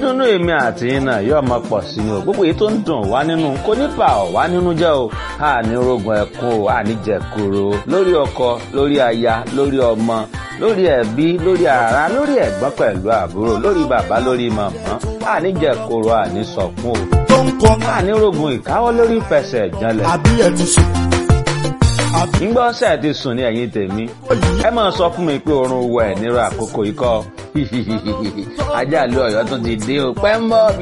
ìdùnnú èmi àti yín náà yóò máa pọ̀ sí i o gbogbo èyí tó ń dùn wá nínú kò ní bà ọ́ wá nínú jẹ́ o àní rogun ẹ̀kún o àní jẹ̀kúrò lórí ọkọ lórí aya lórí ọmọ lórí ẹbí lórí ara lórí ẹ̀gbọ́n pẹ̀lú àbúrò lórí bàbá lórí màmá àní jẹ̀kúrò àní sọ̀kún o tó ń kọ́ àní rogun ìkáwọ́ lórí fẹsẹ̀ ìjànlẹ̀ àbí ẹ̀ ti sùn. àbí ńgbọ́ ṣe ti sùn ní ẹ̀yìn tèmi ẹ máa sọ fún mi pé oorun wọ ẹ̀ nírú àkókò ikọ́ ajá lu ọ̀yọ́ tún ti dé o pẹ́ ń bọ̀